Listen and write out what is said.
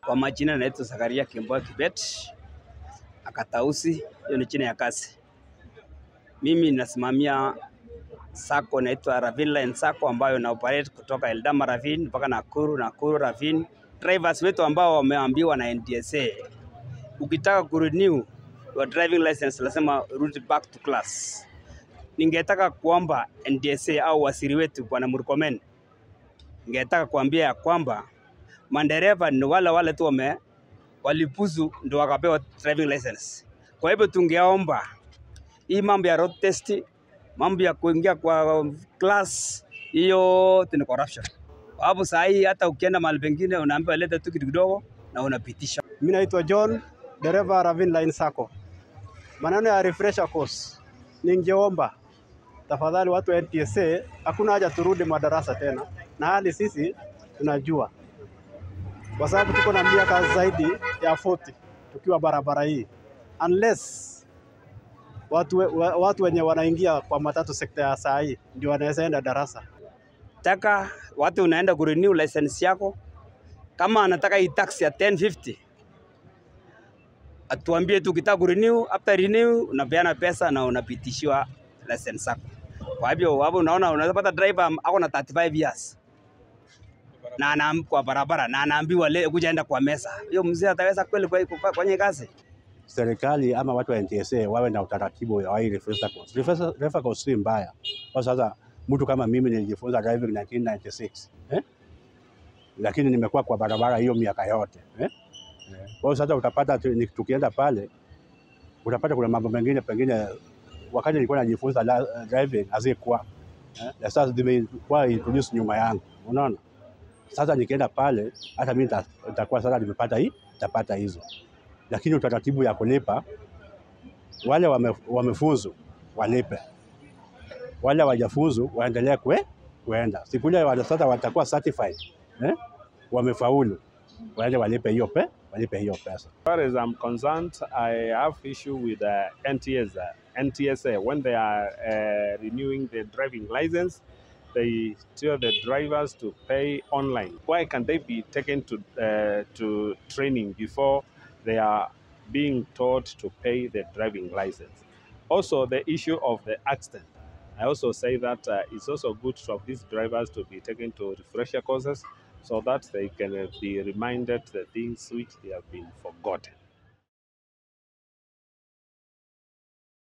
Kwa majina naitwa Zakaria Kimboa Kibet Akatausi, hiyo ni chini ya kazi. Mimi nasimamia sako naitwa Ravine Line Sacco ambayo na operate kutoka Eldama Ravine mpaka Nakuru, Nakuru Ravine. Drivers wetu ambao wameambiwa na NTSA, ukitaka kurenew your driving license lazima rudi back to class. Ningetaka kuomba NTSA au wasiri wetu Bwana Murkomen, ningetaka kuambia ya kwamba madereva ni wale wale tu wame walipuzu ndo wakapewa driving license. Kwa hivyo tungeomba hii mambo ya road test, mambo ya kuingia kwa class, hiyo ni corruption. Kwa sababu saa hii hata ukienda mahali pengine unaambiwa leta tu kitu kidogo na unapitisha. Mimi naitwa John, dereva Ravine Line Sacco. Maneno ya refresher course, ningeomba tafadhali watu wa NTSA, hakuna haja turudi madarasa tena, na hali sisi tunajua, kwa sababu tuko na miaka zaidi ya 40 tukiwa barabara hii, unless watu, we- wa- watu wenye wanaingia kwa matatu sekta ya saa hii ndio wanaweza enda darasa. Taka watu unaenda kurenew license yako, kama anataka hii tax ya 1050 atuambie tu, ukitaka kurenew, after renew unapeana pesa na unapitishiwa license yako. Kwa hivyo hapo unaona, unaweza pata driver ako na 35 years na anaam- kwa barabara na anaambiwa leo kuja enda kwa mesa, hiyo mzee ataweza kweli kwa- kwa- kwenye kazi? serikali ama watu wa NTSA wawe na utaratibu wa hii refresher course. Refresher refresher course si mbaya. Kwa sasa mtu kama mimi nilijifunza driving 1996 eh? Lakini nimekuwa kwa barabara hiyo miaka yote eh? Eh. Kwa hiyo sasa utapata tu- ni- tukienda pale utapata kuna mambo mengine pengine wakati nilikuwa najifunza la- driving hazikuwa eh? Na sasa zimekuwa introduce nyuma yangu, unaona. Sasa nikienda pale hata mimi nita- nitakuwa sasa nimepata hii nitapata hizo lakini utaratibu ya kulipa wale wame, wamefuzu walipe, wale hawajafuzu waendelee kwe, kuenda siku ile wale sasa watakuwa certified eh? wamefaulu waende walipe hiyo pe, walipe hiyo pesa. As far as I'm concerned, I have issue with uh, NTSA. NTSA when they are uh, renewing their driving license, they tell the drivers to pay online. Why can they be taken to uh, to training before they are being taught to pay the driving license? Also, the issue of the accident. I also say that uh, it's also good for these drivers to be taken to refresher courses so that they can uh, be reminded the things which they have been forgotten.